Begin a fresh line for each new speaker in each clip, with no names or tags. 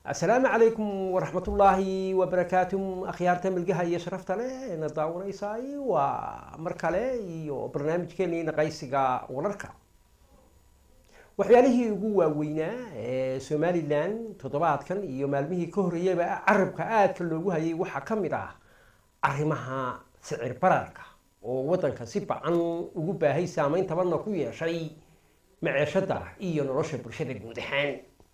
asalaamu calaykum waraxmatullaahi wabarakaatu akhyaarta milgaha iyo sharafta leh na daawanaysay waa mar kale iyo barnaamijkeenii naqaysiga wararka waxyaalihii ugu waaweynaa ee somalilan toddobaadkan iyo maalmihii ka horreeyaba carabka aadka loogu hayay waxaa ka mid ah arrimaha sicir bararka oo waddanka si bacan ugu baahay saameyn tabanna ku yeeshay maceeshada iyo nolosha bulshada guud ahaan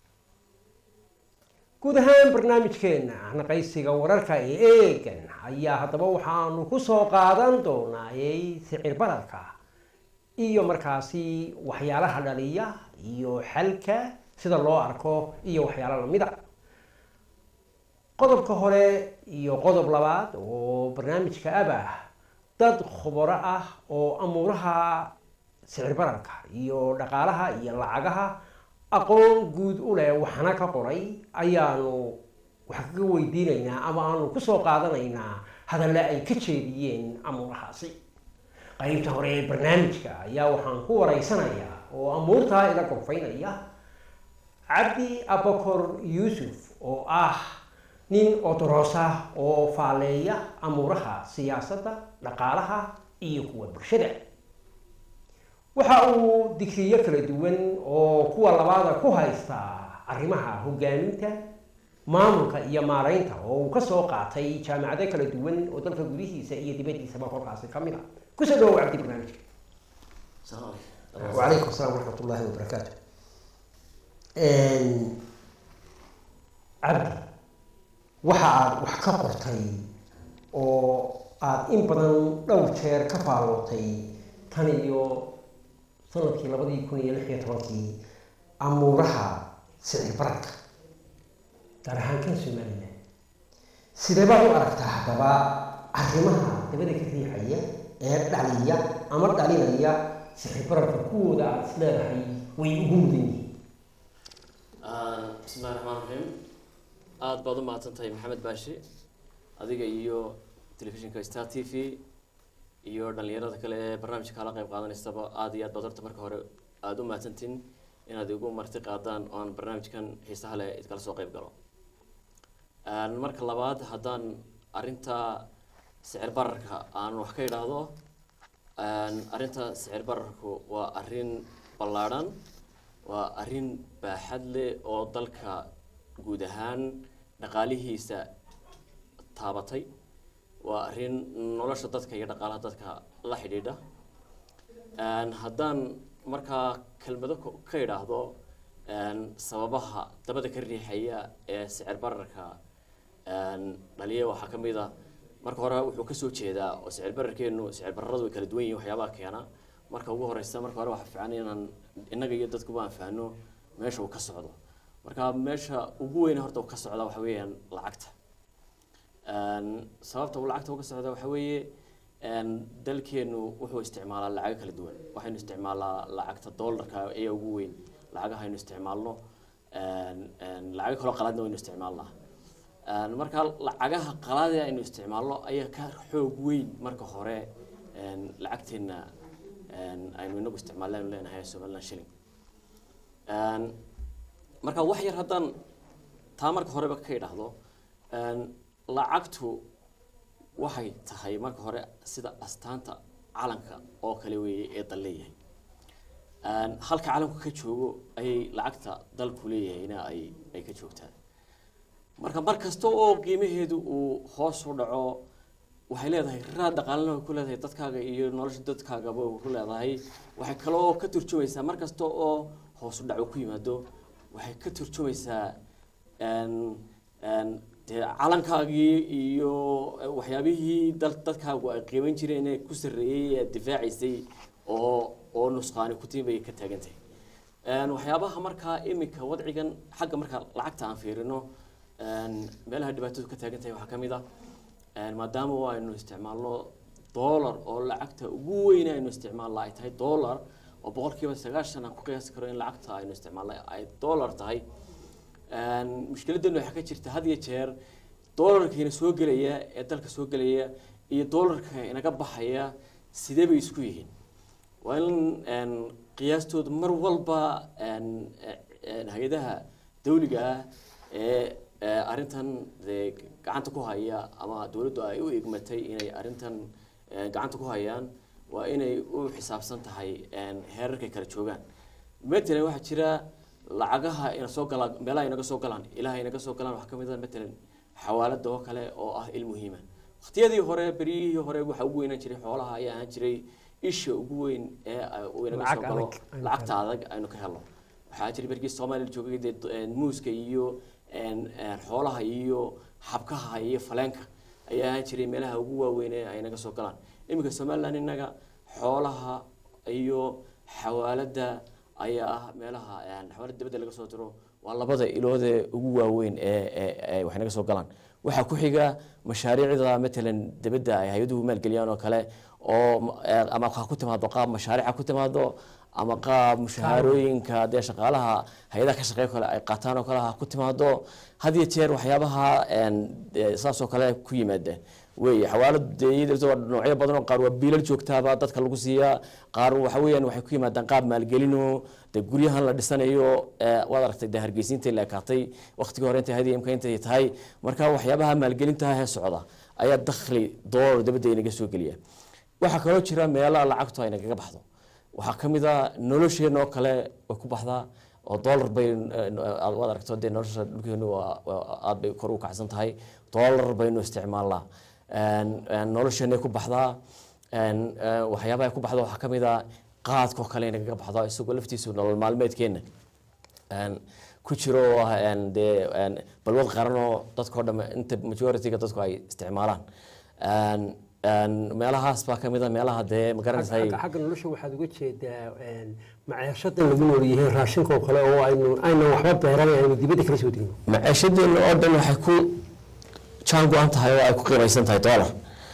guud ahaan barnaamijkeena naqaysiga wararka ee eegan ayaa haddaba waxaanu kusoo qaadan doonaayay sicir bararka iyo markaasi waxyaalaha dhaliya iyo xalka sida loo arko iyo waxyaalo lamida qodobka hore iyo qodob labaad oo barnaamijka abah dad khubaro ah oo amuuraha sicir bararka iyo dhaqaalaha iyo lacagaha aqoon guud u leh waxna ka qoray ayaanu wax kaga weydiinaynaa ama aanu kusoo qaadanaynaa hadalle ay ka jeediyeen amuurahaasi qaybta hore ee barnaamijka ayaa waxaan ku waraysanayaa oo amuurtaa ila gorfaynaya cabdi abakor yuusuf oo ah nin odorosa oo faaleeya amuuraha siyaasadda dhaqaalaha iyo kuwa bulshada waxa uu digriyo kala duwan oo kuwa labaada ku haysta arrimaha hogaaminta maamulka iyo maaraynta oo uu kasoo qaatay jaamacado kala duwan oo dalka gudihiisa iyo dibadiisaba kolkaasi ka mid a kusoo dhawow cabdi barnaamijka wacalaykum asalaam waraxmat ullaahi wabarakaatu cabdi waxa aada wax ka qortay oo aada in badan dhowr jeer ka faallootay tan iyo sanadkii labadii kun iyo lix iyo tobankii amuuraha sicir bararka gaar ahaan kan somalilan sidee baad u aragtaa haddaba arrimaha dabada ka riixaya ee dhaliya ama dhalinaya sicir bararka kuwooda aada is leedahay way ugu mudan yihiin
bismillahi raxmaan raxiim aada baad u mahadsan tahay maxamed baashi adiga iyo telefishinka star t v iyo dhalinyarada kale ee barnaamijka kala qayb qaadanaysaba aada iyo aad baad horta marka hore aada u mahadsantiin inaad igu marti qaadaan oo aan barnaamijkan xiisaha leh idkala soo qayb galo marka labaad haddaan arrinta sicir bararka aan wax ka idhaahdo arrinta sicir bararku waa arrin ballaadhan waa arrin baaxad leh oo dalka guud ahaan dhaqaalihiisa taabatay waa arrin nolosha dadka iyo dhaqaalaha dadka la xidhiidha haddaan markaa kelmado ka idhaahdo sababaha dabada ka riixaya ee sicir bararka dhaliya waxaa ka mid a marka hore wuxuu kasoo jeedaa oo sicir bararkeenu sicir bararadu way kala duwan yihin waxyaabaha keena marka ugu horeysa marka hore waxaa fiican inaan innaga iyo dadkuba aan fahno meesha uu ka socdo marka meesha ugu weyne horta uu ka socda waxa weeyaan lacagta sababta uu lacagta uga socda waxa weeye dalkeenu wuxuu isticmaalaa lacago kala duwan waxaynu isticmaalaa lacagta dollarka ayaa ugu weyn lacagaha aynu isticmaalno lacago kaloo qalaadna waynu isticmaalnaa marka lacagaha qalaade aynu isticmaalno ayaa ka xoog weyn marka hore lacagteena aynu inagu isticmaallaynu leenahay somaliland shilling marka wax yar haddaan taa marka horeba ka idhaahdo lacagtu waxay tahay marka hore sida astaanta calanka oo kale weeye ee dal leeyahay halka calanku ka joogo ayay lacagta dalku leeyahayna ay ay ka joogtaa marka mar kasta oo qiimaheedu uu hoos u dhaco waxay leedahay raad dhaqaalana way ku leedahay dadkaaga iyo nolosha dadkaagaba way ku leedahay waxay kaloo ka turjumaysaa mar kasta oo hoos u dhaco ku yimaado waxay ka turjumaysaa dee calankaagii iyo waxyaabihii dal dadkaagu ay qiiman jireen ee ku sarreeyey ee difaacaysay oo oo nusqaani kutiin bay ka taagan tahay waxyaabaha markaa iminka wadcigan xagga marka lacagta aan fiirino meelaha dhibaatadu ka taagan tahay waxaa ka mid ah maadaama aynu isticmaalno dollar oo lacagta ugu weyn aynu isticmaalna ay tahay dollar oo boqolkiiba sagaashan aan ku qiyaasi karo in lacagta aynu isticmaalna ay dollar tahay mushkiladeenu waxaa ka jirta had iyo jeer dollarkiina soo gelaya ee dalka soo gelaya iyo dollarka inaga baxaya sidee bay isku yihiin waa in qiyaastooda mar walba hay-adaha dawliga ah ee ee arrintan dee gacanta ku haya ama dowladdu ay u igmatay inay arrintan ee, gacanta ku hayaan waa inay u xisaabsan tahay een, heerarkay kala joogaan matalan waxaa jira lacagaha ina soo galaan meelaha inaga soo galaan ilaha inaga soo galaan waxaa kamid a matalan xawaalada oo kale oo ah il muhiima waqtiyadii hore beryihii hore waxaa ugu weynaan jiray xoolaha ayaa ahaan jiray isha ugu weyn ee ay- uu inaga soo
Lacag
galo
adag aynu
lacagta adag aynu ka helno waxaa jiray berkii soomaaliya la joogay dee een, muuska iyo een, een, xoolaha iyo xabkaha iyo faleenka ayaa ahaan jiray meelaha ugu waaweyn ee ay naga soo galaan iminka somaliland innaga xoolaha iyo xawaalada ayaa ah meelaha een, xawaalada dibadda laga soo diro waa labada ilood ee ugu waaweyn ee ee- ee wax naga soo galaan waxaa ku xiga mashaariicda matalan dibadda ay hay-aduhu maalgeliyaan oo kale oo ma- ee, ama ha ku timaado qaab mashaariica ku timaado ama qaab mushaharooyinka dee shaqaalaha hay-adaha ka shaqeeya kale ay qaataan oo kale ha ku timaado had iyo jeer waxyaabaha een, dee saas oo kale ku yimaada wey xawaalad dee iyada waa noocyo badan oo qaar waa biilal joogtaaba dadka lagu siiyaa qaar waxa weeyaan waxay ku yimaadaan qaab maalgelino dee guryahan la dhisanayo ee, waad aragtay dee hargeysiinta la ekaatay waqtigii hore intay hadii imka intay tahay marka waxyaabaha maalgelinta ee socda ayaa dakhli doolar dabadda inaga soo geliya waxaa kaloo jira meelaha lacagtu ay nagaga baxdo waxaa ka mid a nolosheena oo kale way ku baxdaa oo dollar bay eh, aad waad aragto dee nolosha dhulkeenu waa waa- aad bay kor u kacsan tahay dollar baynu isticmaalnaa Een, een, nolosheenay ku baxdaa een, eh, waxyaabaha ay ku baxdo waxaa ka mid a qaadkoo kale nagaga baxdo isagoo laftiisu nolol maalmeedkeena een, ku jiro oo ah een, dee een, balwad qaran oo dadkao dhamme inta majority-ga dadku ay isticmaalaan Een, een, meelahaas baa ka mid a meelaha dee magaranaysa
xagga xagga nolosha waxaad uga jeedaa een, maciishadan lagu nool yahay raashinka oo kale oo aynu aynan waxba beeran aynu dibadda kala soo degno
maciishadeena oo dhan waxay ku jaan go-an tahay oo ay ku qiimaysan tahay dollar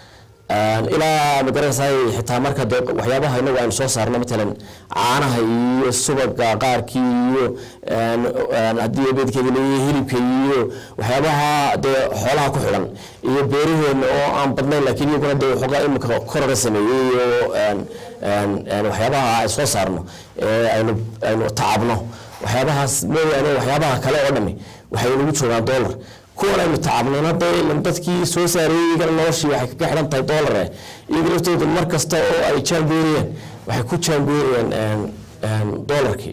Een, ilaa magaranaysaa xitaa marka dee waxyaabaha inagu aynu soo saarno matalan caanaha iyo subaga qaarkii iyo een, een, haddii beedkeeda leeyahay hilibka iyo waxyaabaha dee xoolaha ku xidhan iyo beeraheena oo aan badnayn laakiin iyaguna dee waxoogaa imika koraga sameeyey iyo een, een, een, waxyaabaha ay soo saarno ee aynu aynu tacabno waxyaabahaas mooyaane waxyaabaha kale oo dhami waxay nagu joogaan dollar kuwan aynu tacabnayna dee ilan dadkii soo saareeyey iyagana noloshii waxay kaga xidhan tahay dollar eh iyaga laftooda mar kasta oo ay jaangooriyeen waxay ku jaangooriyeen een, een, dollarkii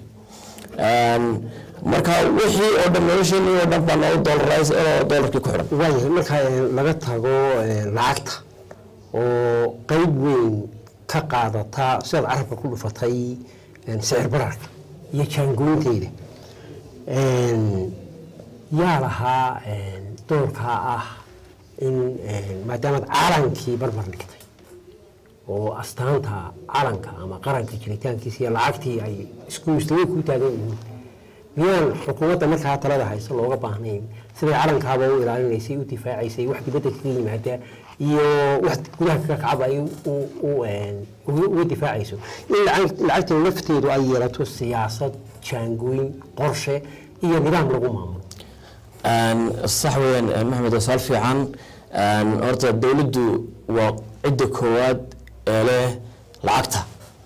Een, marka wixii oo dhan nolosheenii oo dhan baa noo dollarays oo dollarkii ku xidhan
waayahay marka een, laga tago een, lacagta oo qeyb weyn ka qaadata sidaad carabka ku dhufatay een, sicir bararka iyo jaangooynteeda Een, yaa lahaa een, doorkaa ah in een, maadaamaad calankii barbar dhigtay oo astaanta calanka ama qaranka jiritaankiisa iyo lacagtii ay isku mustawe ku taagan yihiin miyaan xukuumadda markaa talada haysa looga baahnayn siday calankaaba u ilaalinaysay u difaacaysay wax dibadda kaga yimaada iyo wax gudaha kaga kacaba ay u- u- een, uga uga difaacayso in lacag- lacagtan lafteedu ay yeelato siyaasad jaangooyin qorshe iyo nidaam lagu maamulo
Een, sax weeyaan een, maxamed waa su'aal fiican Een, horta dowladdu waa cidda koowaad ee leh lacagta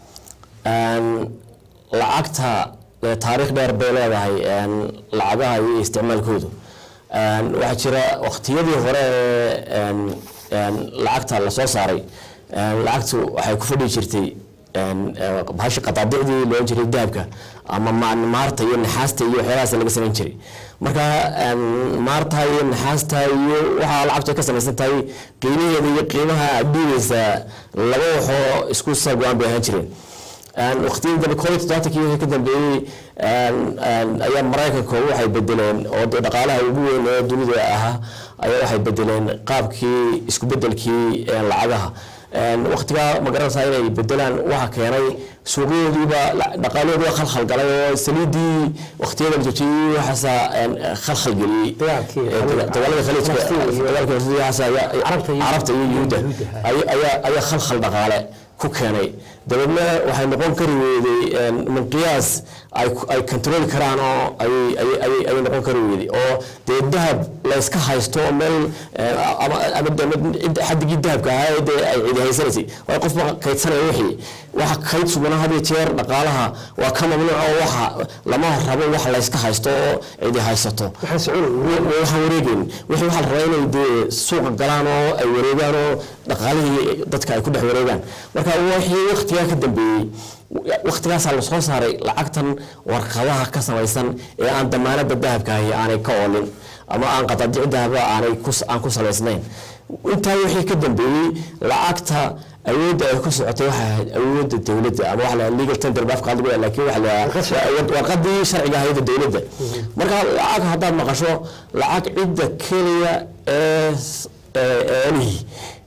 Een, lacagta ee taariikh dheer bay leedahay een, lacagaha iyo isticmaalkoodu Een, waxaa jira waqtiyadii hore ee een, een, lacagta la soo saaray een, lacagtu waxay ku fadhi jirtay een, ee, bahasha qadaadicdii loo jiray dahabka ama ma- maarta iyo naxaasta iyo waxyaalahaas laga samayn jiray marka een, maarta iyo naxaasta iyo waxaa lacagtu ay ka samaysan tahay qiimaheeda iyo qiimaha aad dhiibaysa laba waxoo isku sargo-aan bay ahaan jireen Een, waqtiyadii dambe koob iyo toddobaatankii wixii ka dambeeyey een, een, ayaa maraykanka waxay bedeleen oo dee dhaqaalaha ugu weyn ee dunida ahaa ayaa waxay bedeleen qaabkii isku bedelkii een, lacagaha Een, waqtigaa ma garanaysaa inay bedelaan waxa keenay suuqyadoodiiba la- dhaqaalahoodii waa khalkhal galay oo saliidii waqtiyada la joojiyey waxaasa een, khalkhal geliyey
Dagaalkii
Ee, daga- dagaalada khaliijka
Falastiin iyo-
dagaalka khaliijka waxaasa ayaa-
Carabta iyo-
carabta iyo yuhuudda
Yuhuudda, ha.
ayaa ayaa- ayaa khalkhal dhaqaale
ku keenay dabeedna waxay noqon kari weyday minqiyaas ay ay controli karaan oo ay ay ay ay noqon kari weyday oo dee dahab la iska haysto oo meel ama ama cidda xaddigii dahabka ahaa ee dee ay cidi haysanaysay waayo qofba kaydsanaya wixii waxa kayd sugana had iyo jeer dhaqaalaha waa ka mamnuuc oo waxa lama rabo wax la iska haysto oo cidi haysato
waxaan soconay
waxaan wareegeyn wixii waxaa la rabaa inay dee suuqa galaan oo ay wareegaan oo dhaqaalihii dadka ay ku dhex wareegaan marka wixii waqtigaa ka dambeeyey waqtigaasaa lasoo saaray lacagtan warqadaha ka samaysan ee aan damaanada dahabka ahi aanay ka oolin ama aan qadadici dahaba aanay aan ku salaysnayn intaa wixii ka dambeeyey lacagta awoodda ay ku socotay waxay ahayd awoodda dowladda ama waxa la legal tender baaf qaadi weya laakiin waxa la warqadii sharciga ahayd dowladda marka lacag haddaad maqasho lacag cidda keliya ee eelihii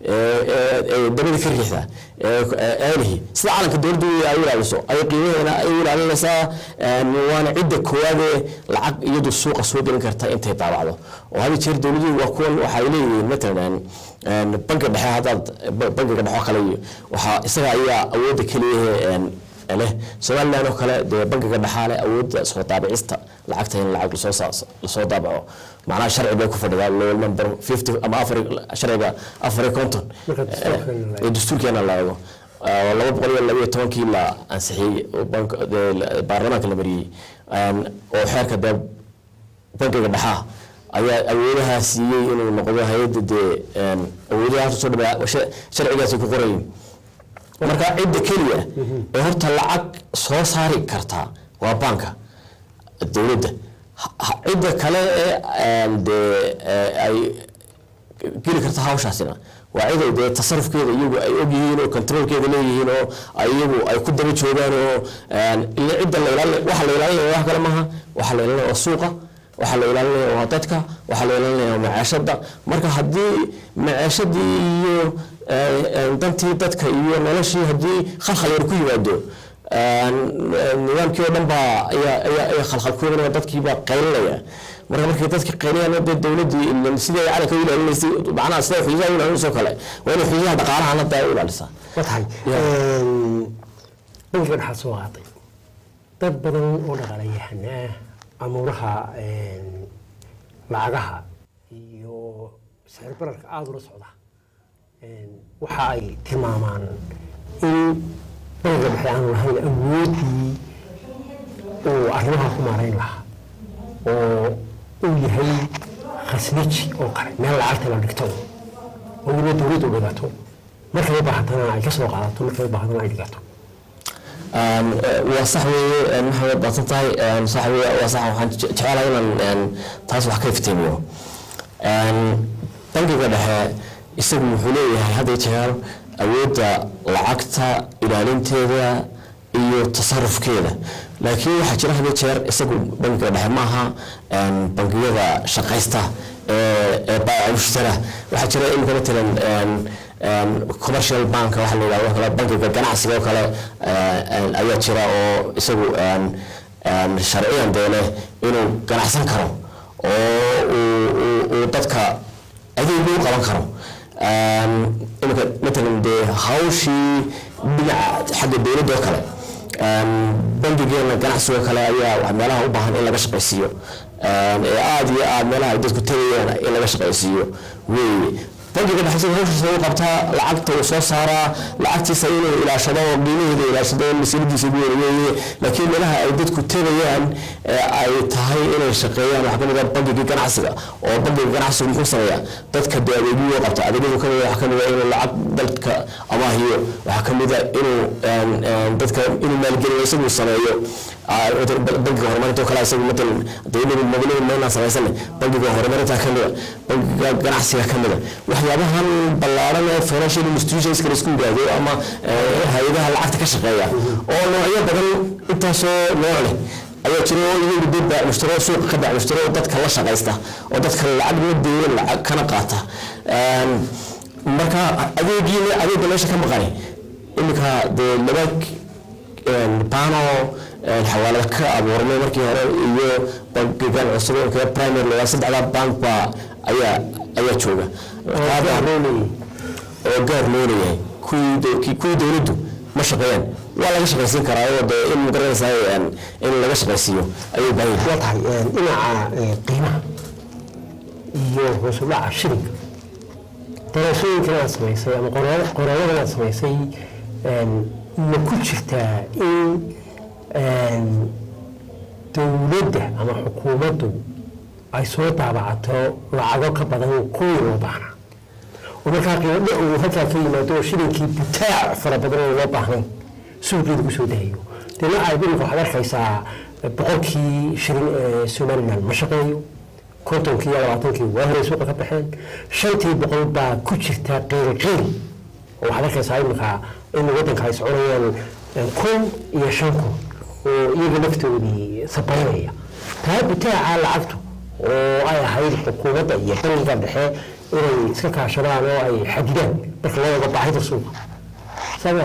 dabada ka riixda eelihii sida calanka dowladda ay ilaaliso ay qiimaheena ay ilaalinaysaa waana cidda koowaadee lacag iyadu suuqa soo gelin karta intay daabacdo oo hada jeer dowladuhu waa kuwan waxay leeyihiin matalan banka dhexe haddaad bankiga dhexe oo kale iyo waxaa isaga ayaa awoodda keliyahe leh somaliland oo kale dee bankiga dhexaa leh awoodda soo daabicista lacagta in lacag lasoo lasoo daabaco macnaha sharci bay ku fadhidaa low number fifty ama afar sharciga afar iyo konton ee dastuurkeena la eego laba boqol iyo laba iyo tobankii la ansixiyey baarlamaanka la mariyey oo xeerka dee bankiga dhexaa ayaa awoodahaa siiyey inuu noqdo hay-adda dee awoodahaas soo dhawaa sharcigaasi ku qorayin marka cidda keliya ee horta lacag soo saari kartaa waa banka dowladda cidda kale ee dee ay geli karta hawshaasina waa ciday dee tasarufkeeda iyagu ay ogyihiin oo controlkeeda leeyihiin oo iyagu ay ku daba joogaan oo ila cidda la ilaalin waxa la ilaalinaya wax kale maaha waxa la ilaalinaya waa suuqa waxaa la ilaalinaya waa dadka waxaa la ilaalinaya waa maceeshada marka haddii maceeshadii iyo dantii dadka iyo noloshii haddii khalkhal yar ku yimaado nidaamkii oo dhan baa ayaa ayaa ayaa khalkhal ku yimaada dadkii baa qaylinaya marka markay dadka qaylinayaan dee dowladdii sidii ay calanka u ilaalinaysay macnaha sida xuduudaha u ilaalinayso kale waa inay xuduudaha dhaqaalaha hadda ay u ilaalisaa
waa tahay bankiga dhexaad soo qaaday dad badan oo dhaqaalayahanaa amuuraha lacagaha iyo sicir bararka aada ula socda waxa ay tilmaamaan in bankiga dhexe aanu lahayn awooddii uu arrimaha ku maarayn lahaa oo uu yahay khasnaji oo kale meel lacagta la dhigto oo weliba dowladdu dhigato markay u baahatana ay ka soo qaadato markay u baahatana ay dhigato
waa sax weeye maxamed baadsan tahay sax weye waa sax waxaan jecelahay inaan taas wax ka iftiimiyo bankiga dhexe isagu wuxuu leeyahay hadda jeer awoodda lacagta ilaalinteeda iyo tasarufkeeda laakiin waxaa jira hadda jeer isagu bankiga dhexe maaha bangiyada shaqaysta ee baaca mushtara waxaa jira imika matalan commercial bank waxa la yidhahdo kale bankiga ganacsiga oo kale ayaa jira oo isagu sharciyan dee leh inuu ganacsan karo oo uu dadka adeeg u qaban karo imika matalan dee hawshii dhinaca xagga dowladda oo kale bankigeena ganacsiga oo kale ayaa meelaha u baahan in laga shaqaysiiyo ee aada iyo aada meelaha ay dadku tegayaan in laga shaqaysiiyo weeye bankiga dhexe sida hawshiisa u qabtaa lacagta uu soo saaraa lacagtiisa inuu ilaashado oo qiimaheeda ilaashado masiiradiisa ugu weeye laakiin meelaha ay dadku tegayaan ay tahay inay shaqeeyaan waxaa kamid ah bankigii ganacsiga oo bankiga ganacsigu muxuu sameeyaa dadka dee adeegyuu qabta adeegyadu kamid waxaa kamid ah inuu lacag dalka amaahiyo waxaa kamid ah inuu dadka inuu maalgeliyo isagu sameeyo bankiga horumarinta oo kale isagu matalan dowladu magalada meelna samaysane bankiga horumarinta kamida bankiga ganacsiga kamida waxyaabahan ballaaran ee financial institutionska la isku yidhaahdo ama hay-adaha lacagta ka shaqeeya oo noocyo badan intaasoo nooc leh ayaa jira oo iyagu dee baac mushtaro suuqa ka baac mushtaro oo dadka la shaqaysta oo dadka lacag la deeya lacag kana qaata marka adeegiina adeegga meesha ka maqani iminka dee laba bano xawaalad ka abuurmay markii hore iyo bankigan cusub ee primary lagaa saddexdaa bank baa ayaa ayaa jooga oo gaar loo leeyahay kuwii kuwii dowladdu ma shaqeeyaan waa laga shaqaysiin karaa oo dee in magaranaysaa in laga shaqaysiiyo ayay baahan
waa tahay dhinaca qiimaha iyo hoos u dhaca shilinka daraasooyinkan aad samaysay ama qoraalladan aad samaysay ma ku jirtaa in dowladda ama xukuumaddu ay soo daabacato lacago ka badan kuwii loo baahnaa oo markaa qiimo uu halkaa ka yimaado oo shilinkii butaac fara badan oo loo baahnayn suuqeeda kusoo dahayo deena ay dhulka waxaad arkaysaa boqolkii shilin ee somaliland ma shaqeeyo kontonkii iyo labaatankii waa horey suuqa ka baxeen shantii boqol baa ku jirta qiilqiil oo waxaad arkaysaa iminka in waddanka ay soconayaan kun iyo shan kun oo iyaga laftoodii sabaynaya taa butaaca lacagtu oo ay ahayd xukuumadda iyo bangiga dhexe inay iska kaashadaan oo ay xadidaan marka loo eego baahida suuqa saa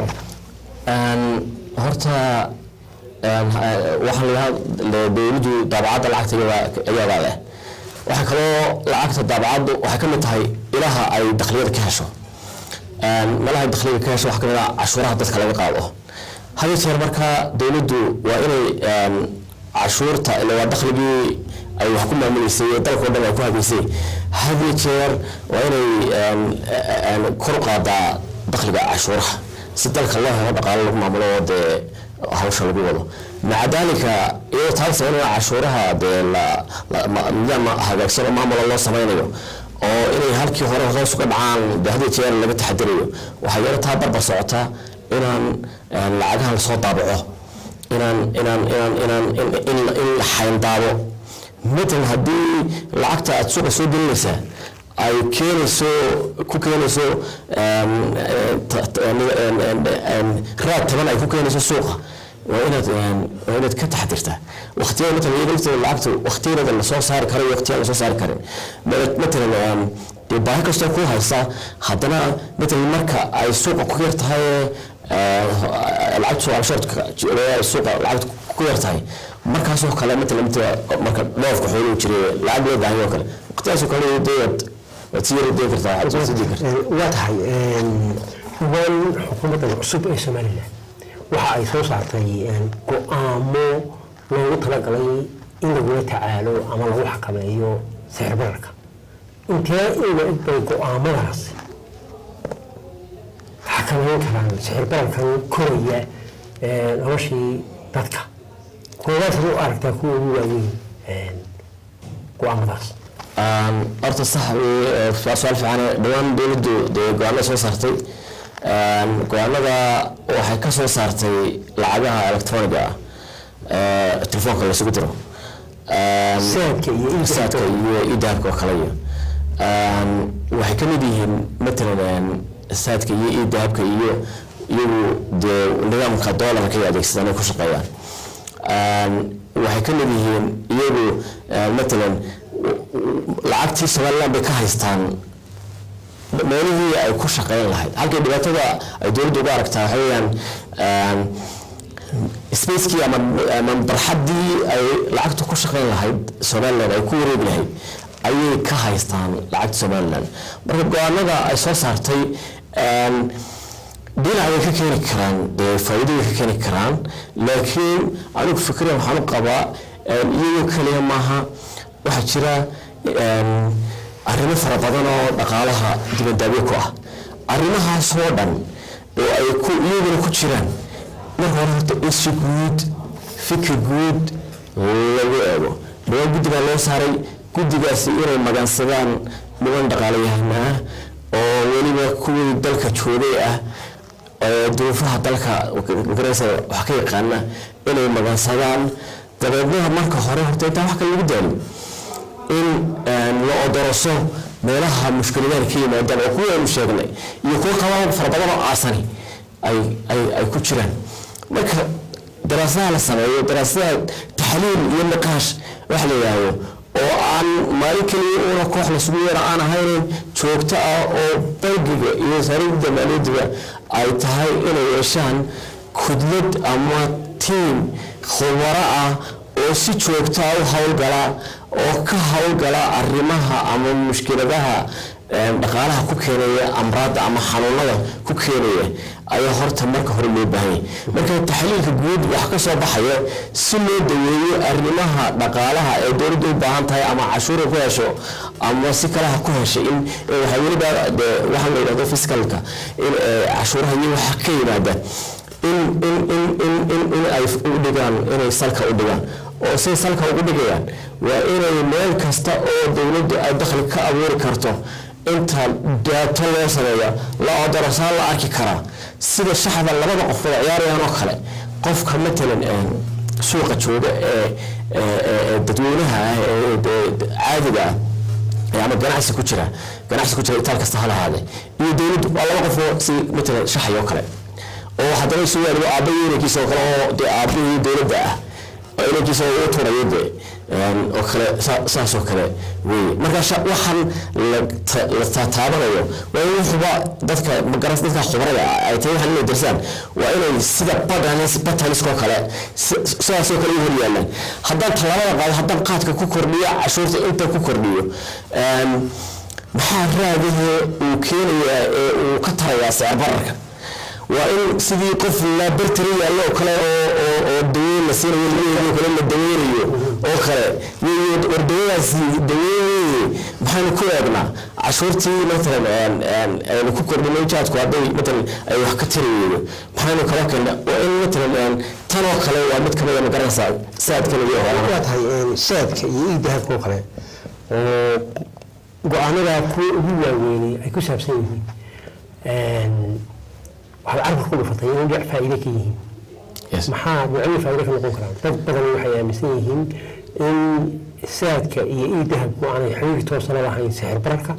horta waxaa lahaa dowladdu daabacadda lacagta iyadaa leh waxaa kaloo lacagta daabacaddu waxay ka mid tahay ilaha ay dakhliyada ka hesho meelaha ay dakhliyada ka hesho waxaa ka mid ah cashuuraha dadka laga qaado had iyo jeer marka dowladdu waa inay cashuurta ila waa dakhligii ay wax ku maamuleysay ee dalkao dhan ay ku habeysay had iyo jeer waa inay kor u qaadaa dakhliga cashuuraha si dalka loo helo dhaqaalo lagu maamulo oo dee hawsha lagu wado maca daalika iyadoo taas in cashuuraha dee nidaam hagaagsan oo maamula loo samaynayo oo inay halkii hore hoos uga dhacaan dee had iyo jeer laga taxadirayo waxaa yaro taa barbar socota inaan lacagaha lasoo daabaco inaan inaan inaan inaan in in la xayndaabo matalan haddii lacagta aada suuqa soo gelinaysaa ay keenayso ku keenayso raad taban ay ku keenayso suuqa waa inaad waa inaad ka taxadirtaa waqtiyada matalan iyada lafteeda lacagta waqtiyada lasoo saari karo iyo waqtiyada lasoo saari karin matalan dee baahi kastoo ku haysa haddana matalan marka ay suuqa ku yar tahay lacagta shortka suuqa lacagta ku yar tahay markaasoo kale matalan marka dhoofka xooluhu jiray lacag loo baahan oo kale waqtiyaasoo kale dee waad sii yara deen kartaa waxaad sii deen kartaa
waa tahay dhawaan xukuumaddan cusub ee somaliland waxa ay soo saartay go-aamo loogu talagalay in lagula tacaalo ama lagu xakameeyo sixir bararka intee in la eg bay go-aamadaasi xakameyn karaan sixir bararkan koraya noloshii dadka kuwadaas u aragtaa kuwa ugu waaweyn go-aamadaas
horta sax waa su-aal fiican dhawaan dowladdu dee go-aanada soo saartay go-aanada waxay ka soo saartay lacagaha electroniga ah telefoonka lasugu diro
saadka iyo
saadka iyo idahabka oo kale iyo waxay ka mid yihiin matalan saadka iyo idahabka iyo iyagu dee nidaamka doolarka ay adeegsadaan ay ku shaqeeyaan waxay ka mid yihiin iyagu matalan lacagtii somaliland bay ka haystaan meelihii ay ku shaqeyn lahayd halkii dhibaatada ay dowladda uga aragtaa waxa weeyaan spacekii ama ama barxaddii ay lacagta ku shaqeyn lahayd somaliland ay ku wareegi lahayd ayay ka haystaan lacagta somaliland marka go-aanada ay soo saartay dhinacay ka keeni karaan dee faa'iidooyin ka keeni karaan laakiin anigu fikriya waxaan u qabaa iyagoo kaliya maaha waxaa jira arrimo fara badan oo dhaqaalaha dibadaabyo ku ah arrimahaasoo dhan oo ay ku iyaguna ku jiraan marka hore horta in si guud fikir guud lagu eego dhawaan guddigaa loo saaray guddigaasi inay magansadaan niman dhaqaalayahana ah oo weliba kuwii dalka joogay ah duruufaha dalka magaraysa wax ka yaqaana inay magansadaan dabeednaha marka hore horta intaa wax kale lagu daalin in la odoroso meelaha mushkiladaha ka yimaadaan oo kuwa aynu sheegnay iyo kuwa qabaa fara badan oo aasani ay ay ay ku jiraan marka daraasadaha la sameeyo daraasadaha taxliil iyo niqaash wax la yidhaahdo oo aan maalin keliya una koox lasugu yeero aan ahayn joogto ah oo bangiga iyo wasaaradda maaliyaddiga ay tahay inay yeeshaan kudlad ama tiim khubaro ah oo si joogto ah u howlgala oo ka howlgala arrimaha ama mushkiladaha een, dhaqaalaha ku keenaya amraadda ama xanuunada ku keenaya ayaa horta marka hore loo baahan yahay marka taxliilka guud wax ka soo baxaya si loo daweeyo arrimaha dhaqaalaha ee dowladda u baahan tahay ama cashuura ku hesho ama si kale ha ku heshay in in waxaa weliba dee waxaa la yidhahdo fiskalka in ee, cashuuraha iyo waxa ka yimaada in in in in in in ay u dhigaan inay salka u dhigaan oo say salka ugu dhigayaan waa inay meel kasta oo dowladdu ay dakhli ka abuuri karto inta daato loo sameeyo la odorosaan la arki karaa sida shaxda labada qof wada ciyaarayaan oo kale qofka matalan een, suuqa jooga ee ee- ee- ee dadweynaha ah ee de- de- caadiga ah ee ama ganacsi ku jira ganacsi ku jira itaal kasta ha lahaade iyo dowladdu waa laba qof oo si matalan shaxay oo kale oo haddana isu yaalibo aabba iyo inankiisa oo kale oo dee aabbihii dowladda ah oo inankiisa u turayo dee een, oo kale saa- saas oo kale weeye marka sha- waxaan la ta- la taataabanayo waa in wuxuba dadka magaras dadka khubarada ah ay tahay waxaan inay darsaan waa inay sida badanis bataniskoo kale si- sidaasoo kale u hor yaalaan haddaan tallaabada qaado haddaan qaadka ku kordhiyo cashuurta inta ku kordhiyo een, maxaa raadahee uu keenayaa ee uu ka tarayaa sicir bararka waa in sidii qof la bartari yaallo oo kale oo oo oo daweyn la siinayo lageeyo kale la daweynayo oo kale iyo war dawadaasi daweynayey maxaanu ku eegnaa cashuurtii matalan een een aynu ku kordhinay jaadku hadday matalan ay wax ka tiri weydo maxaanu kala keena waa in matalan een tan oo kale waa mid kamida ma garanaysaa saadkan iyo hoolana
waa tahay een, saadka iyo iidahabka oo kale oo go-aanadaa kuwa ugu waaweynay ay ku saabsan yihiin een, waxaad carabka ku dhufatay inay dhinac faa'iide ka yihiin
Yes.
maxaa noocyo faa'iide ka noqon karaan dad badan waxay aaminsan yihiin in saadka iyo iidahabku aanay xiriir toosa la lahayn sixir bararka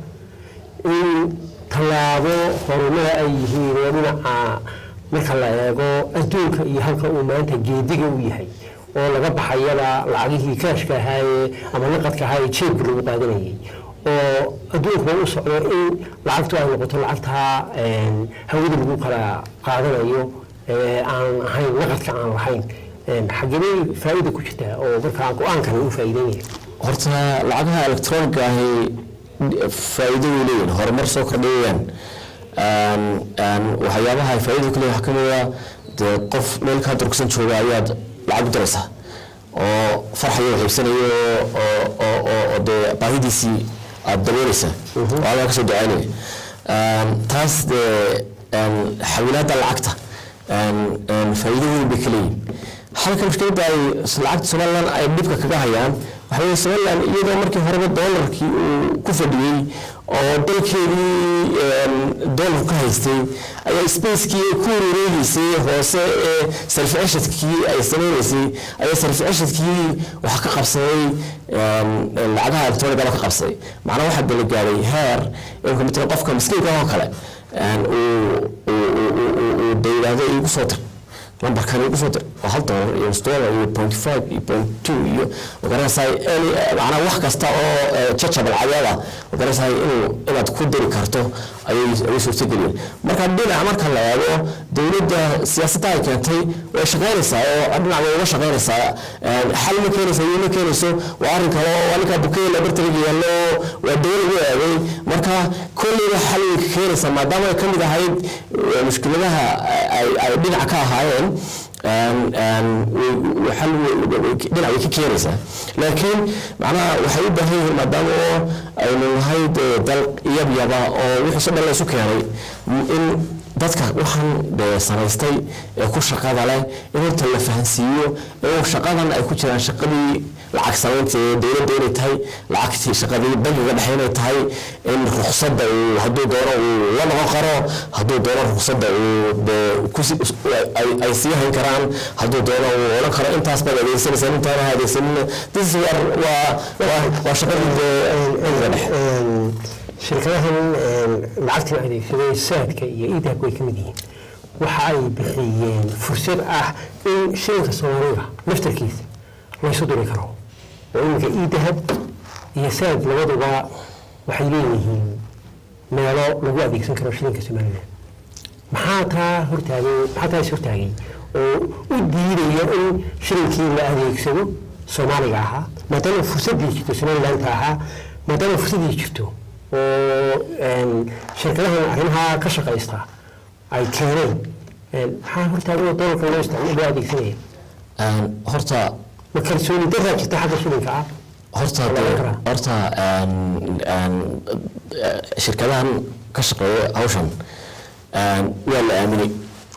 in tallaabo horumada ay yihiin oo dhinaca marka la eego adduunka iyo halka uu maanta geediga u yahay oo laga baxayaba lacagihii kaashka ahaaye ama naqadka ahaaye jeebka lagu qaadanayay oo adduunkuba u socdo in lacagtu ay noqoto lacagtaa een, hawada lagu kala qaadanayo ee aan ahayn naqadka aan lahayn Een, xagebay faa'iida ku jirtaa oo markaa go-aankan u faa'iideynaya
horta lacagaha electroniga ahi faa'iido way leeyihin horumar soo kordhayayaan Een, een, waxyaabaha ay faa'iida ku leeyihin waxaa ka mid ah dee qof meel kaa durugsan jooga ayaad lacag u diraysaa oo farxayo xiibsanayo oo oo oo oo dee baahidiisii aad dabooleysaa oo adaa kasoo ducaynaya Een, taas dee een, xawilaadda lacagta een, een, faa'iido weyn bay ka leeyihin halka mushkiladda ay lacagta somalilan ay dhibka kaga hayaan waxa weye somalilan iyadoo markii horeba doolarkii uu ku fadhiyey oo dalkeedii een, doolarku ka haystay ayaa spacekii ku wareegeysay hoose ee sarfi ceshadkii ay sameyneysay ayaa sarfi ceshadkii waxa ka qabsaday een, een, lacagaha electroniga ka qabsaday macnaha waxaa dala gaadhay heer imka matala qofka miskiinka oo kale een, uu uu- uu- uu- uu- uu de yidhaahdo igu soo dir lambarkan igu soo dir oo hal doolar iyo nus doolar iyo point five iyo point two iyo magaranaysaa any macnaha wax kasta oo eh, jajabal cadeeda magaranaysaa inuu inaad ku diri karto ayay ayay suurtageliyeen marka dhinac marka la eego dowladda siyaasadda ay keentay way shaqaynaysaa oo dhinac way uga shaqaynaysaa Een, xal ma keenaysa iyo ma keenayso waa arrin kale oo waa ninkaa bukeeye labartariga yaallo waa dawo lagu eegay marka kolleyba xal way ka keenaysaa maadaama ay ka mid ahayd eh, mushkiladaha ay ay dhinac ka ahaayeen een, een, way- way- xal way- way- dhinac way ka keenaysaa laakiin macnaha waxay u baahan yihiin maadaama oo aynu nahay dee dal yabyaba oo wixiiso dhan la isu keenay in dadka waxaan dee samaystay ee ku shaqada leh in horta la fahansiiyo in shaqadan ay ku jiraan shaqadii lacag samaynta ee dowladda inay tahay lacagtii shaqadii bangiga dhexe inay tahay in ruqsadda uu hadduu doono uu la noqon karo hadduu doono ruqsadda uu dee kusi ay ay sii hayn karaan hadduu doono uu odhan karo intaas baad adeegsanaysaa intaana ha adeegsanina this waa waa waa waa shaqadii dee bangiga dhexe
Een, shirkadahan een, lacagtan adeegsaday saadka iyo iidahabka way ka mid yihiin waxa ay bixiyeen fursad ah in shilinka soomaaliga laftarkiisa laysu diri karo oo iminka iidahab iyo saad labaduba waxay leeyihiin meelo lagu adeegsan karo shilinka soomaaliga maxaa taa hortaagay maxaa taa is hortaagay oo u diidaya in shilinkii la adeegsado soomaaliga ahaa maadaama fursaddii jirto somalilandka ahaa maadaama fursaddii jirto oo een, shirkadahan arrimaha ka shaqaysta ay keeneen een, maxaa hortaagan doolarka loo isticmaalo loo adeegsanaya
Een, horta
ma kalsooni daraa jirta xagga shilinka ah
horta
Waa laga
dee-
karaa.
horta een, een, eh, shirkadahan ka shaqeeya hawshan een, waa la aaminay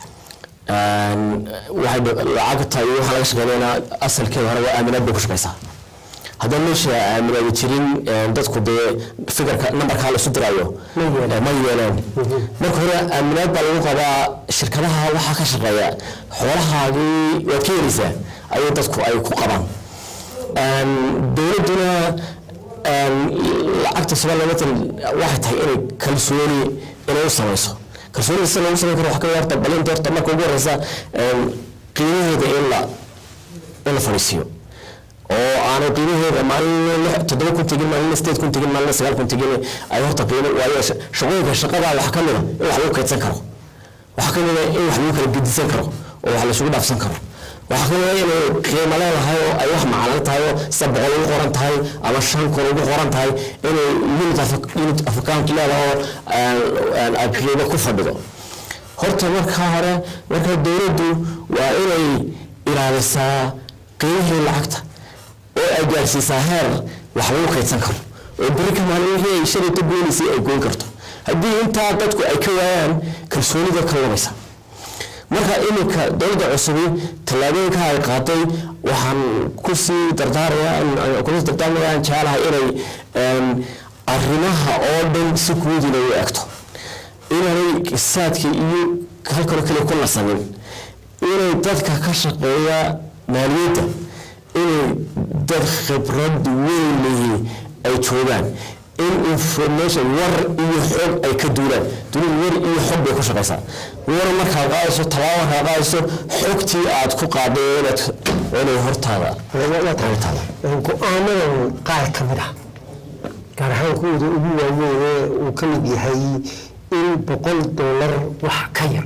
Een, waxay dh- lacagta iyo waxaa laga shaqeynayna asalkeeda hore waa aaminaad bay ku shaqeysaa haddaan meesha aaminaada jirin een, dadku dee fikirka nambarkaa la isu diraayo
Ma yeelaan.
eh, ma yeelaan
Mhm.
marka hore aaminaad baa lagu qabaa shirkadaha waxaa ka shaqeeya xoolahaagii waad ka helaysaa ayay dadku ay ku qabaan Een, dowladduna een, lacagta somaliland matalan waxay tahay inay kalsooni inay u samayso kalsoonida sida lagu samayn karo wax ka yarta balinta horta marka ugu horeysa een, qiimaheeda in la in la fadhiisiiyo oo aanay qiimaheeda maalin lix- toddoba kun tegin maalin sideed kun tegin maalin sagaal kun tegin ay horta qiimo waayo sha- shaqooyinka shaqada waxaa ka mid a in wax lagu kaydsan karo waxaa ka mid a in wax lagu kala gedisan karo oo wax laisugu dhaafsan karo waxaa ka mid a inay qiimo leedahay oo ay wax maclan tahay oo sida boqol ugu qoran tahay ama shan kun ugu qoran tahay inay unit of unit of account leedahay oo aan- ay qiimo ku fadhido horta marka hore marka dowladdu waa inay ilaalisaa qiimihii lacagta oo ay gaarsiisaa heer wax lagu kaydsan karo oo beri ka maalin wixii ay shalayta goonaysay ay goyn karto haddii intaa dadku ay ka waayaan kalsoonida ka lumaysa marka iminka dowladda cusubi tallaabooyinka ay qaaday waxaan kusii dardaaraya kusii dardaarmayaan jecelahay inay een, arrimaha oo dhan si guud inay u egto inaanay saadka iyo halkanoo kale ku nasanin inay dadka ka shaqeeya maaliyadda inay dad khibrad weyn leeyihiin ay joogaan in information war iyo xog ay ka duulaan dunidu war iyo xog bay ku shaqaysaa war markaad qaadayso tallaabo markaad qaadayso xogtii aad ku qaaday inaad inay hortaada hortaada
go-aamadan qaar ka mid ah gaar ahaan kuwooda ugu waaweyn ee uu ka mid yahay in boqol doolar wax ka yar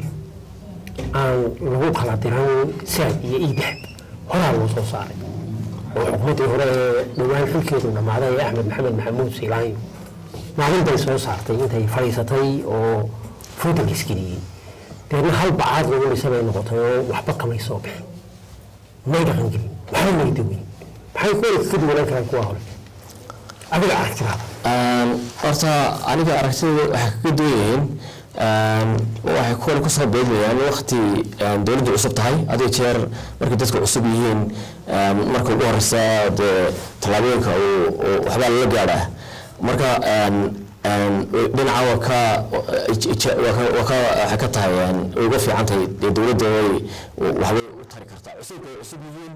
aan lagu kala diran saad iyo iidahab horaa loo soo saaray oo xukuumaddii hore ee dhowaan xilkeedu dhammaaday ee axmed maxamed maxamuud siilaanyo maalin bay soo saartay intay fadhiisatay oo foodanka isgeliyey deedna hal bacaad lagu dhisa bay noqotay oo waxba kamay soo bixin may dhaqan gelin maxay may dawin maxay kuwa ka duwanaan karaan kuwa hore adiga aragtidaada
Een, horta aniga aragtida waxay kaga duwan yihiin een, waxay kuwan kusoo beegmayaan waqti een, dowladdu cusub tahay adiga jeer markay dadku cusub yihiin een, marka ugu horeysa dee tallaabooyinka uu- uu waxbaa lala gaadhaa marka een, een, dhinaca waa ka waa ka- waa ka waxay ka tahay een, way uga fiican tahay dee dowladda way waxbay u tari kartaa cusubka ay cusub yihiin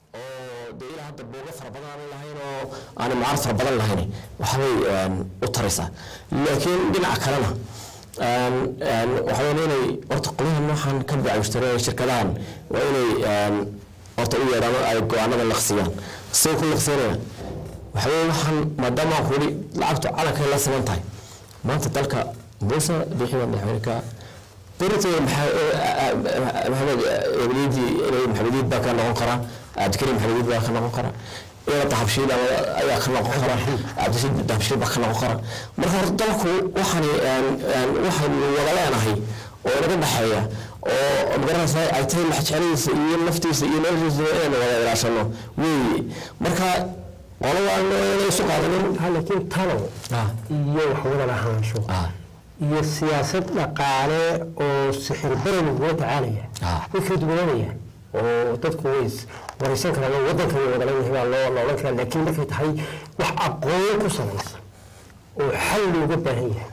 oo dee ilaa hadda booga fara badan aan lahayn oo aan mucaarad fara badan lahayn waxbay een, u taraysaa laakiin dhinaca kalena een, een, waxa weyn inay horta qolyahan waxaan ka bacayshtareen shirkadahan waa inay een, horta u yeedhaan oo ay go-aanada laqsiyaan say ku laqsiyanayaan waxa weeye waxaan maadaama aan kuli lacagtu calankay la siman tahay maanta dalka muuse bixi waa madaxweyneka beritoda maxamed ebliyadii inay maxamediid baa ka noqon karaa cabdikariim maxamediid baa ka noqon karaa ina dahabshiil ayaa ka noqon kara cabdishiid dahabshiil baa ka noqon kara marka horta dalku waxaan waxaynu wada leenahay oo inaga dhexeeya oo magaranaysa ay tahay maxjecladiisa iyo naftiisa iyo noloshiisa inaynu wada ilaashano weeye marka qolada inay isu qaadanin
laakiin talo
Ah.
iyo waxwada lahaansho
Ah.
iyo siyaasad dhaqaale oo sixir baran lagula tacaalaya
Ah.
way kala duwanaanayaan oo dadku way is waraysan karaan oo wadanka way wada leeyahay baa loo la odhan karaa laakiin markay tahay wax aqoon ku salaysan oo xal looga baahan yahay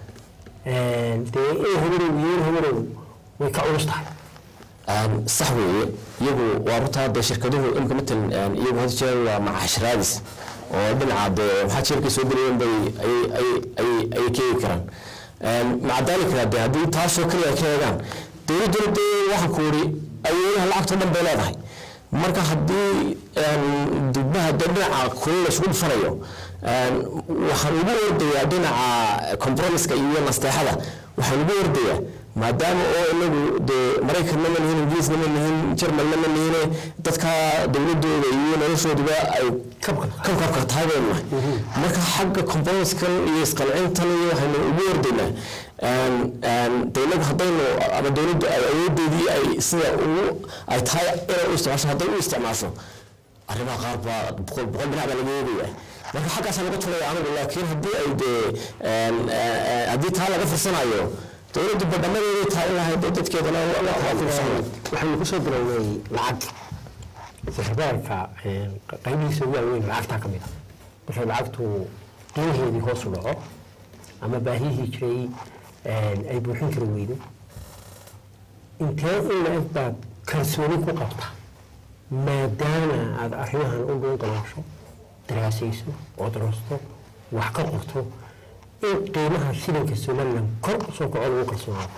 dee in habarow iyo in habarow way ka culus tahay
Een, sax weeye iyagu waa runtaa dee shirkaduhu imika matalan een, iyagu had jeer waa macashiraadis oo dhinaca dee maxaa jeerkay soo gelayeen bay ayay ayay ayay ayay keegi karaan Een, maca daalika dee haddii taasoo kaliya ay ka eegaan dowladduna dee waxaan ku yidhi awoodaha lacagtoo dhan bay leedahay marka haddii een, dugmaha dee dhinaca kulin la isugu dhufanayo een, waxaan ugu ordayaa dhinaca compromiska iyo nasteexada waxaan ugu ordayaa maadaama oo inagu dee maraykanna ma lihin ingiriisna ma lihin jermalna ma lihine dadka dowladooda iyo noloshooduba ay kabkabka tahay baynu nahay marka xagga composkan iyo isqalcintan iyo waxaynu ugu ordaynaa de inagu haddaynu ama dowladdu ay awoodeedii ay sida ugu ay tahay inay u isticmaasho hadday u isticmaasho arrimaha qaar baa boqol boqol dhinac baa laga eegaya marka xaggaasaa laga tulaya anigu laakiin haddii ay dee haddii taa laga firsanayo dowladdu badhamadeeday tahay in lahayd dadkeedana
waxaynu kusoo bilownay lacag sixirbaarka qaybihiisa ugu waaweyn lacagtaa ka mid a markay lacagtu qiimaheedii hoos u dhaco ama baahiyihii jiray ay buuxin kari weydo intee in la-eg baad kalsooni ku qabta maadaama aada arrimahan u dhuun daloosho daraasayso oo daroosto wax ka qorto in qiimaha shilinka somaliland kor usoo kaco lagu kalsoonaado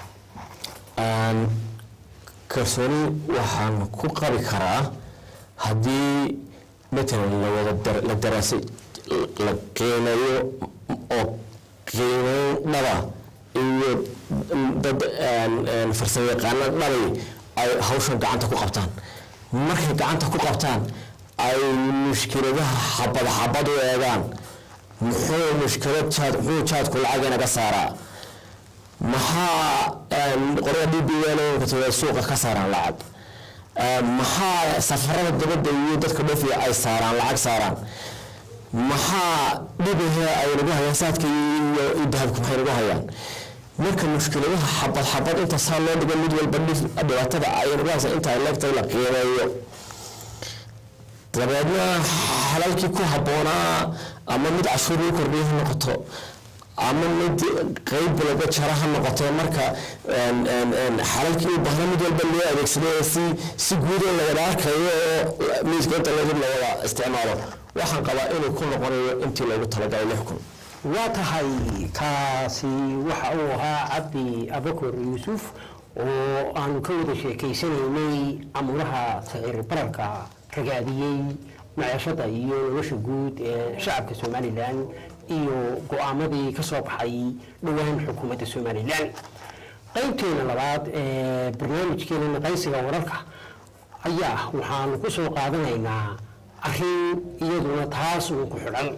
kalsooni waxaan ku qabi karaa haddii matalan lawada la daraasay la qiimeeyo oo qiimeyn dhaba iyo dad farsamo yaqaano dhabay ay hawshan gacanta ku qabtaan markay gacanta ku qabtaan ay mushkiladaha xabad xabad u eegaan muxuu mushkilad jaad muxuu jaadku lacag inaga saaraa maxaa qorada d b l suuqa ka saaraan lacag maxaa safarada dabadda iyo dadka dhofiya ay saaraan lacag saaraan maxaa dhibahe ay nagu hayaan saadka iyo dahabku maxay nagu hayaan marka mushkiladaha xabad xabad inta saa loo dhigo mid walba dhibaatada ay nagu haysa inta ay leegtahay la qiimeeyo dabeedna xalalkii ku habboonaa ama mid cashuur lagu kordhiya ha noqoto ama mid qeyb walba jara ha noqotee marka xalalkii u baahna mid walba loo adeegsado ee si si guud oo lawada arkayo oo miiska inta lagu lawada isticmaalo waxaan qabaa inuu ku noqonayo intii loogu talagalay lix kun
waa tahay kaasi waxa uu ahaa cabdi abakor yuusuf oo aanu ka wada sheekaysanaynay amuraha sicir bararka ragaadiyey maciishada iyo nolosha guud ee shacabka somalilan iyo go-aamadii ka soo baxay dhowaan xukuumadda somalilan qaybteena labaad ee barnaamijkeena naqaysiga wararka ayaa waxaanu ku soo qaadanaynaa arrin iyaduna taas uun ku xidhan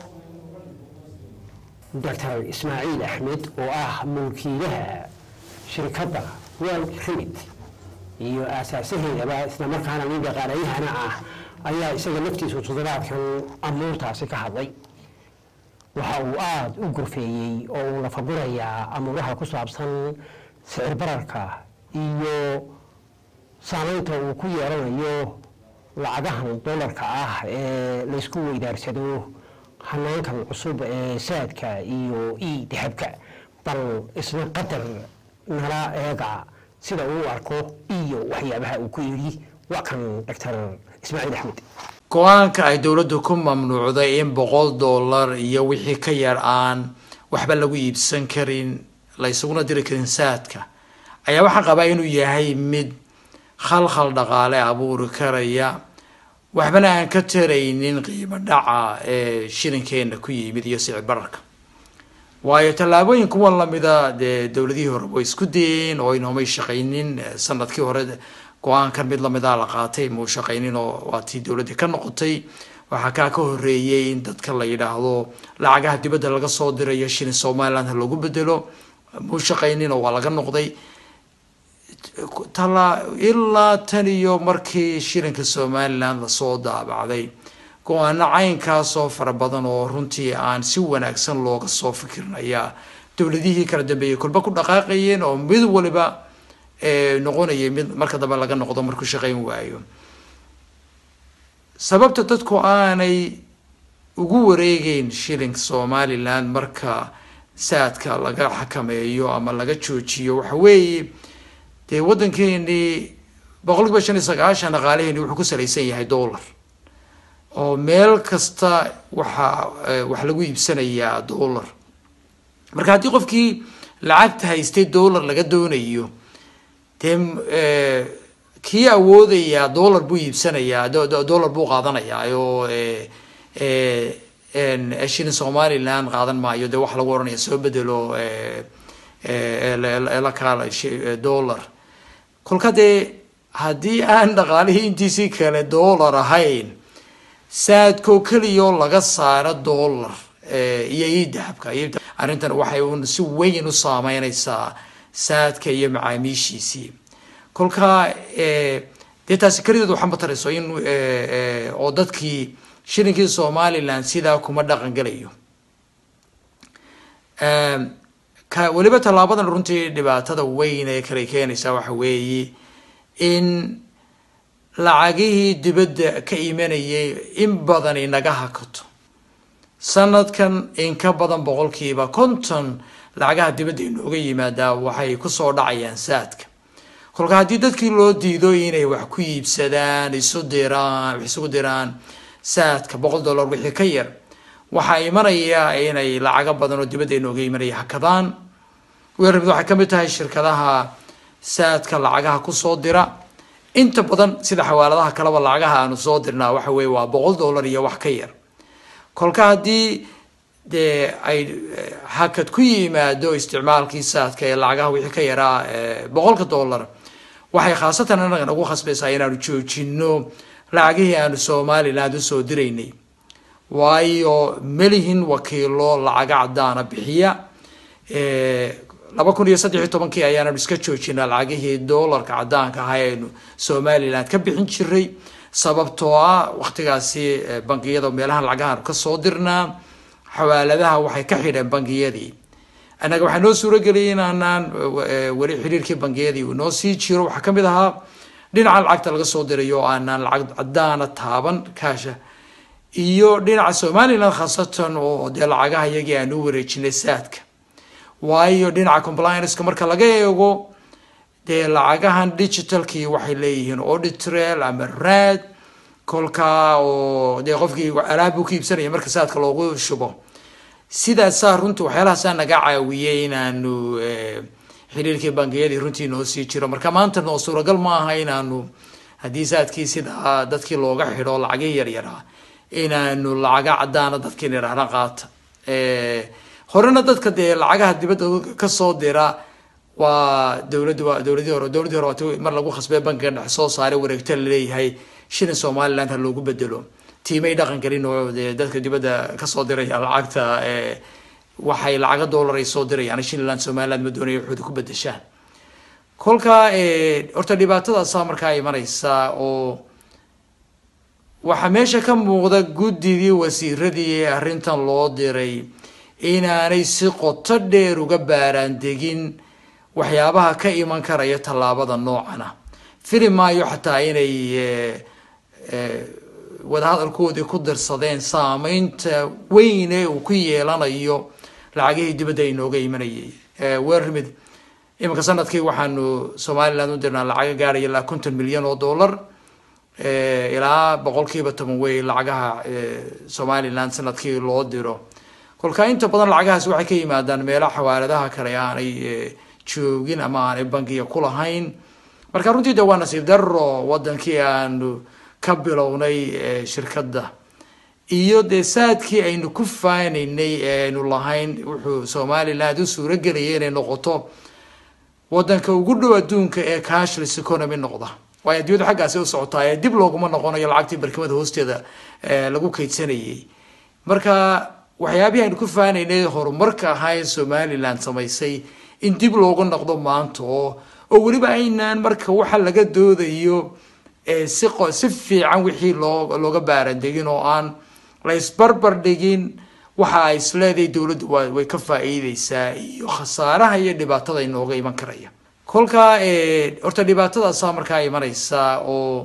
doctor ismaaciil axmed oo ah mulkiilaha shirkadda world remit iyo aasaasaheedaba islamarkaana nin dhaqaalayahana ah ayaa isaga laftiisu toddobaadkan amuurtaasi ka hadlay waxa uu aada u gorfeeyey oo uu lafagurayaa amuuraha ku saabsan sicir bararka iyo saameynta uu ku yeelanayo lacagahan dollarka ah ee laysku weydaarsado hanaankan cusub ee saadka iyo i dahabka bal isna qadar nala eega sida uu arko iyo waxyaabaha uu ku yidhi waa kan doctor ismaaciil axmed
go-aanka ay dowladdu ku mamnuucday in boqol dollar iyo wixii ka yar aan waxba lagu iibsan karin la ysuguna diri karin saadka ayaa waxaan qabaa inuu yahay mid khalkhal dhaqaale abuuri karaya waxbana aan ka taraynin qiimo dhaca ee shilinkeena ku yimid iyo sicir bararka waayo tallaabooyin kuwan lamida dee dowladihii hore way isku dayeen oo inoomay shaqaynin sanadkii hore go-aankan mid lamida la qaatay muu shaqaynin oo waa tii dowladdii ka noqotay waxaa kaa ka horeeyey in dadka la yidhaahdo lacagaha dibadda laga soo dirayo shilin somaliland ha loogu bedelo muu shaqaynin oo waa laga noqday tala ilaa tan iyo markii shilinka somaliland lasoo daabacday go-aano caynkaasoo fara badan oo runtii aan si wanaagsan looga soo fikirinayaa dowladihii kala dambeeyey kolba ku dhaqaaqayeen oo mid waliba noqonayay mid marka dambe laga noqdo markuu shaqayn waayo sababta dadku aanay ugu wareegeyn shilinka somaliland marka saadka laga xakameeyo ama laga joojiyo waxa weeye dee waddankeenii boqol kiiba shan iyo sagaashan dhaqaalaheeni wuxuu ku salaysan yahay dollar oo meel kasta waxaa wax lagu iibsanayaa dollar marka haddii qofkii lacagta haystay dollar laga doonayo dee kii awoodayaa dollar buu iibsanayaa dollar buu qaadanayaa oo shilin somaliland qaadan maayo dee waxa lagu ohanaya soo bedelo ee la- ee la kaala shi- dollar kolka dee haddii aan dhaqaalihii intiisii kale dollar ahayn saadkoo keliyoo laga saaro dollar eh, iyo ii dahabka iyo arrintan waxay un si weyn u saameyneysaa saadka iyo macaamiishiisii kolka eh, dee taasi kelideed waxaa matarayso in eh, eh, oo dadkii shilinkii somaliland sidaa kuma dhaqan gelayo Em, ka weliba tallaabadan runtii dhibaatada weyn ee kale keenaysa waxa weeye in lacagihii dibadda ka imanayay in badan inaga hakato sanadkan in ka badan boqolkiiba konton lacagaha dibadda inooga yimaadaa waxay kusoo dhacayaan saadka kolka haddii dadkii loo diido inay wax ku iibsadaan isu diraan wax isugu diraan saadka boqol dollar wixii ka yar waxaa imanaya inay lacago badan oo dibadda inooga imanaya hakadaan weerarmid waxay ka mid tahay shirkadaha saadka lacagaha kusoo dira inta badan sida xawaaladaha kaleba lacagaha aanu soo dirnaa waxa weye waa boqol dollar iyo wax ka yar kolka haddii dee ay eh, hakad ku yimaado isticmaalkii saadka ee lacagaha wixii ka yaraa eh, boqolka dollar waxay khaasatan anaga nagu khasbaysaa inaanu joojino lacagihii aanu somaliland usoo diraynay waayo melihin wakiilo lacaga cadaana bixiya laba kun iyo saddex iyo tobankii ayaananu iska joojinaa lacagihii doolarka cadaanka ahaa aynu somaliland ka bixin jiray sababtoo ah waktigaasi eh, bangiyada meelahan lacagahaanu kasoo dirnaa xawaaladaha waxay ka xidheen bangiyadii annaga waxaa noo suurageliyay inaanaan eh, weli xiriirkii bangiyadii uu noo sii jiro waxaa kamid ahaa dhinaca lacagta laga soo dirayo oo aanaan lacag cadaana taaban kaasha iyo dhinaca somaliland khaasatan oo dee lacagaha iyagii aan u wareejinay saadka waayo dhinaca complianceka marka laga eego dee lacagahan digitalkii waxay leeyihiin auditrail ama rad kolka oo dee qofkii alaab buu ka iibsanaya marka saadka loogu shubo sidaasaa runtii waxyaalahaasaa naga caawiyey inaanu eh, xiriirkii bangiyadii runtii noo sii jiro marka maanta noo suuragal ma aha inaanu haddii saadkii sidaa dadkii looga xidho lacagihii yaryaraa inaanu lacaga cadaana dadkii nidhaahna qaata Eh, horena dadka dee lacagaha dibadda kasoo dira waa dowladda waa dowladii hore dowladii hore waati mar lagu khasbay bankiga dhexe soo saaray wareegta laleeyahay shilin somaliland ha loogu bedelo tiimay dhaqan gelin oo dee dadka dibadda kasoo diraya lacagta eh, waxay lacaga dollar ay soo dirayaan shilland somaliland ma doonaya waxooda ku bedeshaan kolka eh, horta dhibaatadaasaa markaa imanaysa oo waxaa meesha ka muuqda guddigii wasiiradii ee arrintan loo diray inaanay si qoto dheer uga baaraandegin waxyaabaha ka iman karaya tallaabada noocana fili maayo xataa inay eh, eh, wadahadalkoodii ku dirsadeen saameynta weyn ee uu ku yeelanayo lacagihii dibadda inooga imanayay weerarmid iminka sanadkii waxaanu somaliland u dirnaa lacaga gaaraya ilaa konton milyan oo dollar Eh, ilaa boqolkiiba toban wey lacagaha eh, somaliland sanadkii loo diro kolka inta badan lacagahaas waxay ka yimaadaan meelaha xawaaladaha kale aanay eh, joogin ama aanay bangiga ku lahayn marka runtii de waa nasiib daro wadankii aanu ka bilownay eh, shirkadda iyo dee saadkii aynu ku faanaynay ee aynu lahayn wuxuu somaliland u suuragelayay inay noqoto wadanka ugu dhow adduunka ee cashless economy noqda waayo adduunyadu xaggaasi u socotaa ee dib looguma noqonayo lacagtii barkimada hoosteeda eh, lagu kaydsanayay marka waxyaabihii aynu ku faanaynay horumarka ahaa ee somaliland samaysay in dib loogu noqdo maanta oo oo weliba aynaan marka waxa laga doodayo eh, si qo- si fiican wixii loo looga baarandegin oo aan la isbarbar dhigin waxa ay isleedahay dowladdu waa way ka faa'iideysaa iyo khasaaraha iyo dhibaatada inooga iman karaya kolka eh, horta dhibaatadaasaa markaa imanaysa oo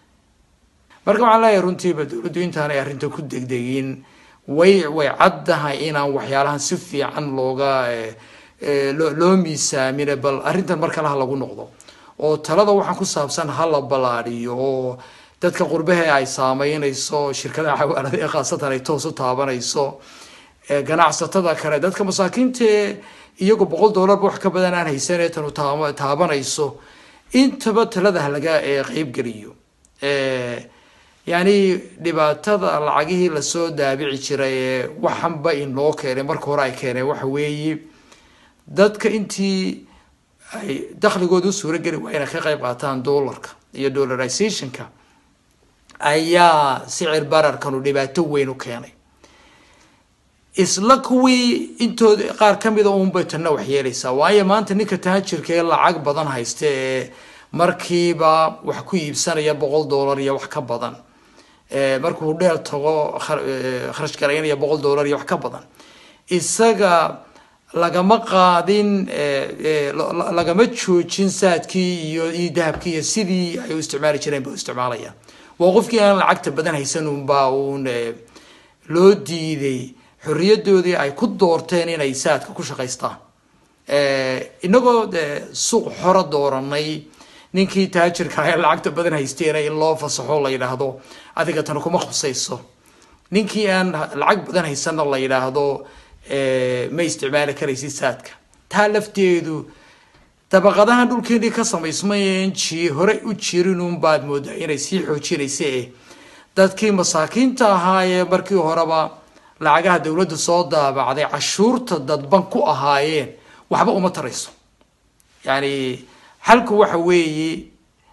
marka waxaan leeyahay runtiiba dowladdu intaanay arrinta ku degdegin way way caddahay inaan waxyaalahan si fiican looga eh, eh, loo loo miisaamine bal arrintan mar kale ha lagu noqdo oo talada waxaan ku saabsan ha la balaadhiyo oo dadka qurbahe ay saameynayso shirkadaha xawaalada ee khaasatan ay toos u taabanayso ee ganacsatada kale dadka masaakiinta ee iyagu boqol dollarba wax ka badan aan haysanee tanu taaba- taabanayso intaba talada ha laga eh, qeybgeliyo Eh, yani dhibaatada lacagihii lasoo daabici jiray ee waxanba inoo keenay marka hore ay keeneen waxa weeye dadka intii ay dakhligooda u suuro geli waa inay ka qayb qaataan dollarka iyo dollarizationka ayaa sicir bararkanu dhibaato weyn u keenay isla kuwii intooda qaar ka mida uunbay tanna wax yeelaysaa waayo maanta ninka taajirka ee lacag badan haysta ee markiiba wax ku iibsanaya boqol dollar iyo wax ka badan markuu dheel tago kharash garaynaya boqol dollar iyo wax ka badan isaga lagama qaadin lagama joojin saadkii iyo iyo dahabkii iyo sidii ay u isticmaali jireen ba u isticmaalayaan waa qofkii aan lacagta badan haysan unbaa uun loo diiday xorriyadoodii ay ku doorteen inay saadka ku shaqaystaan inagoo suuq xora dooranay ninkii taajirka ee lacagta badan haysteena in loo fasaxo la yidhaahdo adiga tan kuma khusayso ninkii aan lacag badan haysanna la yidhaahdo ma isticmaali karaysid saadka taa lafteedu dabaqadahan dhulkeenii ka samaysmayen ji hore u jirin unbaad moodaa inay sii xoojinaysa eh dadkii masaakiinta ahaa ee markii horeba lacagaha dowladda soo daabacday cashuurta dadban ku ahaayeen waxba uma tarayso yacni xalku waxa weeye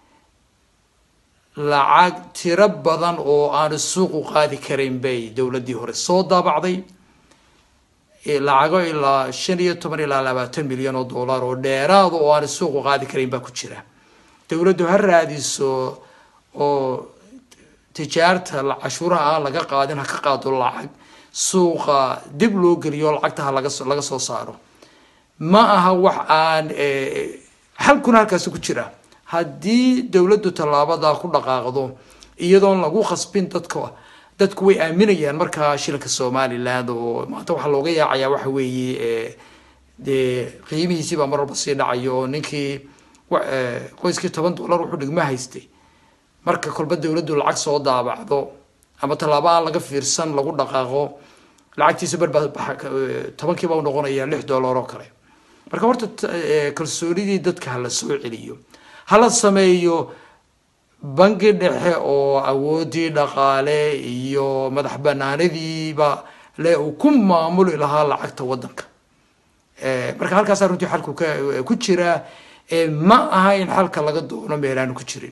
lacag tiro badan oo aanu suuqu qaadi karayn bay dowladdii hore soo daabacday lacago ilaa shan iyo toban ilaa labaatan milyan oo dollar oo dheeraada oo aanu suuqu qaadi karayn baa ku jira dowladdu ha raadiso oo tijaarta cashuuraha aan laga qaadin ha ka qaado lacag suuqa dib loo geliyo lacagta ha laga laga soo saaro ma aha wax aan xalkuna halkaasi ku jira haddii dowladdu tallaabada ku dhaqaaqdo iyadoon lagu khasbin dadka dadku way aaminayaan markaa shilinka somaliland oo maanta waxaa looga yaacayaa waxa weeye dee qiimihiisii baa mar walba sii dhacayo oo ninkii qoyskii toban dollar wuxuu dhigma haystay marka kolba dowladdu lacag soo daabacdo ama tallaabo aan laga fiirsan lagu dhaqaaqo lacagtiisa barbaa tobankiiba u noqonaya lix dollar oo kale marka horta kalsoonidii dadka hala soo celiyo hala sameeyo bangi dhexe oo awoodii dhaqaale iyo madax banaanadiiba le uu ku maamuli lahaa lacagta waddanka marka halkaasaa runtii xalku ku jiraa ma aha in xalka laga doono meelaanu ku jirin